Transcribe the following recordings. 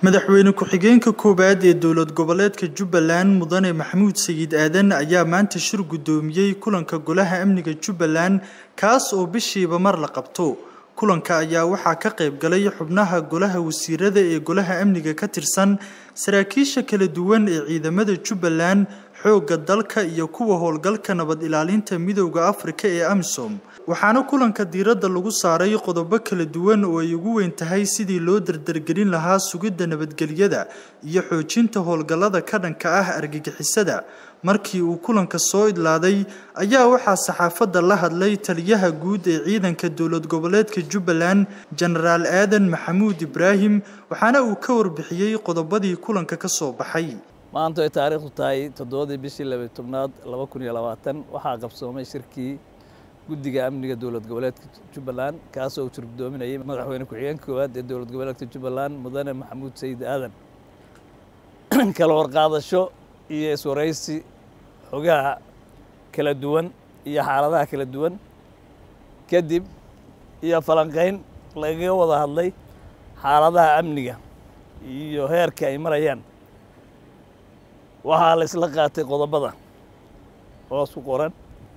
madaxweyne ku-xigeenka koowaad ee dowlad goboleedka jubbaland mudane maxamuud sayid aadan ayaa maanta shir guddoomiyey kulanka golaha amniga jubbaland kaas oo bishiiba mar la qabto kulanka ayaa waxaa ka qayb galay xubnaha golaha wasiirada ee golaha amniga ka tirsan saraakiisha kala duwan ee ciidamada jubbaland xoogga dalka iyo kuwa howlgalka nabad ilaalinta midowda afrika ee amisom waxaana kulanka diiradda lagu saaray qodobo kala duwan oo ay ugu weyn tahay sidii loo dardargelin lahaa sugidda nabadgelyada iyo xoojinta howlgallada ka dhanka ah argagixisada markii uu kulanka soo idlaaday ayaa waxaa saxaafadda la hadlay taliyaha guud ee ciidanka dowlad goboleedka jubbaland jenaraal aadan maxamuud ibraahim waxaana uu ka warbixiyey qodobadii kulanka ka soo baxay maanta ay taariikhdu tahay toddobadii bishii labay tobnaad laba kun iyo labaatan waxaa qabsoomay shirkii guddiga amniga dowlad goboleedka jubbaland kaasoo uu shirgudoominayay madaxweyne ku-xigeenka koowaad ee dowlad goboleedka jubbaland mudane maxamuud sayid aadan kala warqaadasho iyo iswaraysi xogaha kala duwan iyo xaaladaha kala duwan kadib iyo falanqayn lagaga wada hadlay xaaladaha amniga iyo heerka ay marayaan waxaa la isla qaatay qodobada hoos ku qoran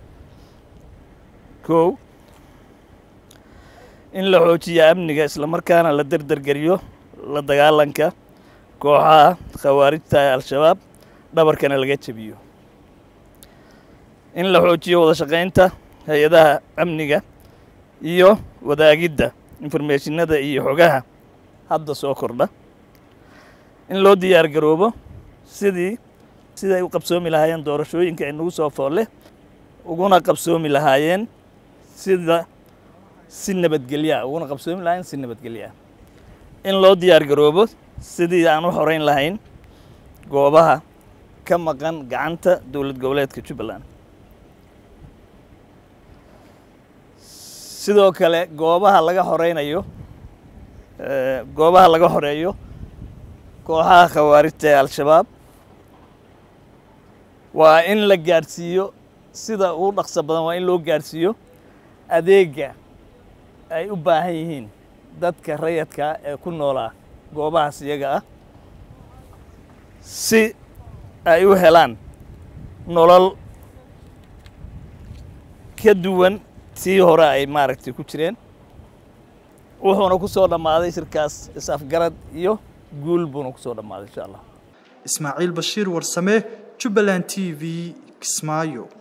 kow in la xoojiya amniga islamarkaana la derdergeliyo la dagaalanka kooxaha khawaarijta ee al-shabaab dhabarkana laga jebiyo in la xoojiyo wada shaqaynta hay-adaha amniga iyo wadaagidda informeeshinada iyo xogaha hadda soo kordha in loo diyaar garoobo sidii siday u qabsoomi lahaayeen doorashooyinka ay nagu soo foolle uguna qabsoomi lahaayeen sida si nabadgelyaa uguna qabsoomi lahaayeen si nabadgelyaa in loo diyaar garoobo sidii aan u xoreyn lahayn goobaha ka maqan gacanta dowlad goboleedka jubbaland sidoo kale goobaha laga xoreynayo goobaha laga xoreeyo kooxaha khawaarijta ee al-shabaab waa in la gaadhsiiyo sida ugu dhaqso badan waa in loo gaadhsiiyo adeega ay u baahan yihiin dadka rayadka ee ku noolaa goobahaas iyaga ah si ay u helaan nolol ka duwan tii hore ay maaragtay ku jireen wuxuuna ku soo dhammaaday shirkaas is-afgarad iyo guul buuna ku soo dhammaaday insha allah ismaaciil bashiir warsame jubbaland t v kismaayo